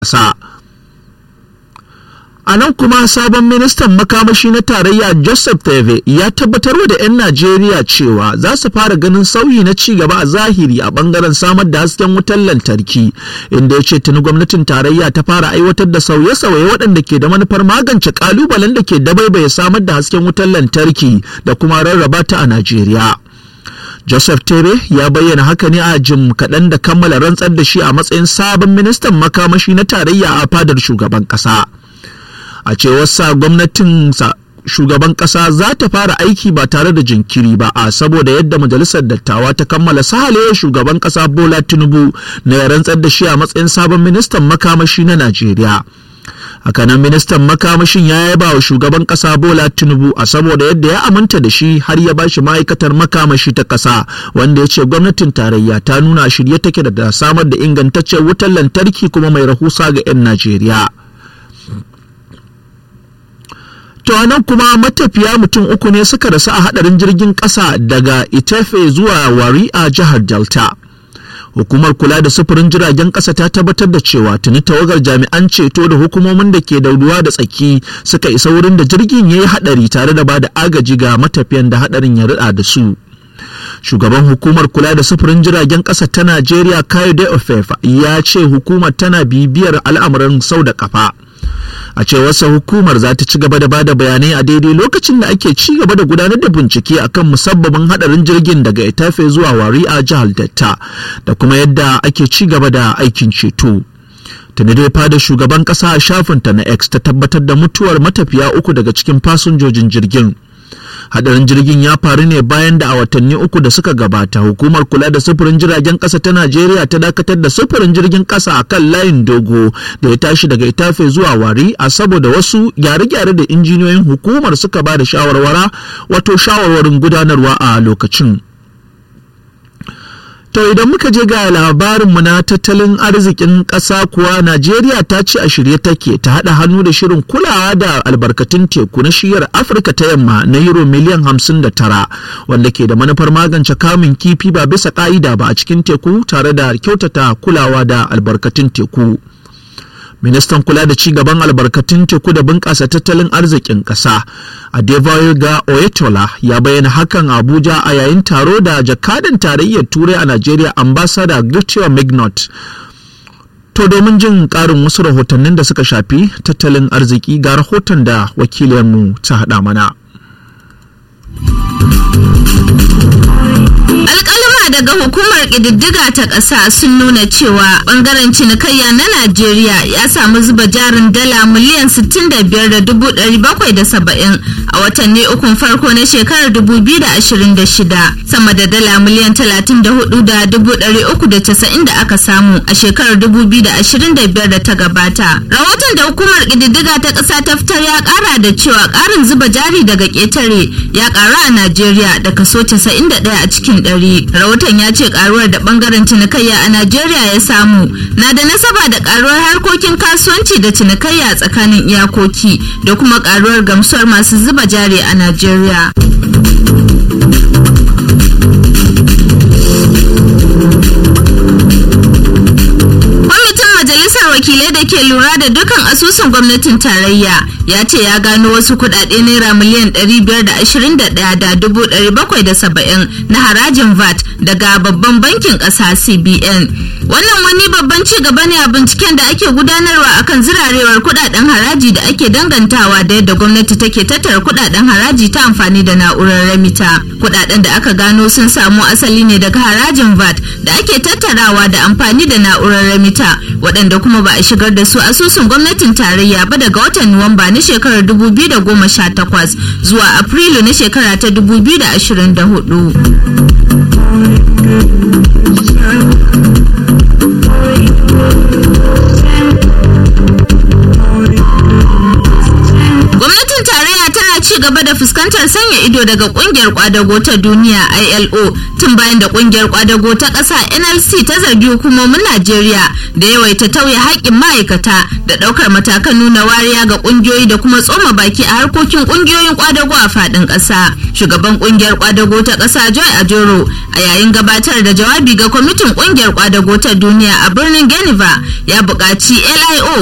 ƙasa. A nan kuma sabon ministan makamashi na tarayya Joseph Teve ya tabbatar da 'yan Najeriya cewa za su fara ganin sauyi na ci gaba a zahiri a bangaren samar da hasken wutar lantarki inda ya ce tuni gwamnatin tarayya ta fara aiwatar da sauye-sauye waɗanda ke da manufar magance kalubalen da ke dabaibaye samar da hasken wutar lantarki da kuma rarraba ta a Najeriya. Joseph Tebe ya bayyana haka ne a jim kaɗan da kammala rantsar da shi a matsayin sabon ministan makamashi na tarayya a fadar shugaban ƙasa. a cewar sa gwamnatin shugaban kasa za ta fara aiki ba tare da jinkiri ba a saboda yadda majalisar dattawa ta kammala sahale shugaban kasa bola tinubu na ya rantsar da shi a matsayin sabon ministan makamashi na najeriya hakanan ministan makamashin ya yaba wa shugaban kasa bola tinubu a saboda yadda ya aminta da shi har ya bashi ma'aikatar makamashi ta kasa wanda ya ce gwamnatin tarayya ta nuna shirye take da samar da ingantaccen wutar lantarki kuma mai rahusa ga 'yan najeriya To nan kuma matafiya mutum uku ne suka rasu a hadarin jirgin ƙasa daga Itefe zuwa Wari a jihar Delta. Hukumar kula da sufurin jiragen ƙasa ta tabbatar da cewa tuni tawagar jami'an ceto da hukumomin da ke da ruwa da tsaki suka isa wurin da jirgin ya yi hadari tare da ba da agaji ga matafiyan da hadarin ya rida da su. shugaban hukumar kula da sufurin jiragen ƙasa ta najeriya kayode ofefa ya ce hukumar tana bibiyar al'amuran sau da kafa a cewarsa hukumar za ta ci gaba da bada bayanai a daidai lokacin da ake ci gaba da gudanar da bincike akan musabbabin hadarin jirgin daga itafe zuwa wari a jihar datta da kuma yadda ake ci gaba da aikin ceto tuni dai fada shugaban kasa a shafinta na x ta tabbatar da mutuwar matafiya uku daga cikin fasinjojin jirgin hadarin jirgin ya faru ne bayan da a watanni uku da suka gabata hukumar kula da sufurin jiragen kasa ta najeriya ta dakatar da sufurin jirgin kasa a kan layin dogo da ya tashi daga itafe zuwa wari a saboda wasu gyare-gyare da injiniyoyin hukumar suka ba da shawarwara wato shawarwarin gudanarwa a lokacin To idan muka je ga labarinmu na tattalin arzikin ƙasa kuwa Najeriya ta ce a shirye take ta haɗa hannu da shirin kulawa da albarkatun teku na shiyar Afirka ta yamma na euro miliyan hamsin da tara wanda ke da manufar magance kamun kifi ba bisa ƙa'ida ba a cikin teku tare da kyautata kulawa da albarkatun teku. ministan kula da cigaban albarkatun teku da bunƙasa tattalin arzikin ƙasa adebayoga oyetola ya bayyana hakan abuja a yayin taro da jakadan tarayyar turai a najeriya ambassador Gutierrez mignot to domin jin ƙarin wasu rahotannin da suka shafi tattalin arziki ga rahoton da wakilinmu ta haɗa mana daga hukumar ƙididdiga ta ƙasa sun nuna cewa ɓangaren cinikayya na Najeriya ya samu zuba jarin dala miliyan 65,770 a watanni ukun farko na shekarar 2026 sama da dala miliyan 34,390 da aka samu a shekarar 2025 da ta gabata. Rahoton da hukumar ƙididdiga ta ƙasa ta fitar ya ƙara da cewa ƙarin zuba jari daga ƙetare ya ƙaru a Najeriya da kaso 91 a cikin ɗari. rahoton ya ce karuwar da bangaren cinikayya a najeriya ya samu na da nasaba da karuwar harkokin kasuwanci da cinikayya tsakanin iyakoki da kuma karuwar gamsuwar masu zuba jari a najeriya majalisar wakilai da ke lura da dukan asusun gwamnatin tarayya ya ce ya gano wasu kudade naira miliyan 521,770 na harajin vat daga babban bankin kasa cbn wannan wani babban ci gaba ne a binciken da ake gudanarwa akan zirarewar kudaden haraji da ake dangantawa da yadda gwamnati take tattara kudaden haraji ta amfani da na'urar remita kudaden da aka gano sun samu asali ne daga harajin vat da ake tattarawa da amfani da na'urar remita waɗanda kuma ba a shigar da su asusun gwamnatin tarayya ba daga watan nuwamba na shekarar 2018 zuwa afrilu na shekara ta 2024 gwamnatin tarayya tana ci gaba da fuskantar sanya ido daga kungiyar kwadago ta duniya ILO tun bayan da kungiyar kwadago ta ƙasa NLC ta zargi hukumomin Najeriya da yawaita tauye haƙƙin ma'aikata da ɗaukar matakan nuna wariya ga kungiyoyi da kuma tsoma baki a harkokin kungiyoyin kwadago a faɗin ƙasa. Shugaban kungiyar kwadago ta ƙasa Joy Ajoro a yayin gabatar da jawabi ga kwamitin kungiyar kwadago ta duniya a birnin Geneva ya buƙaci LIO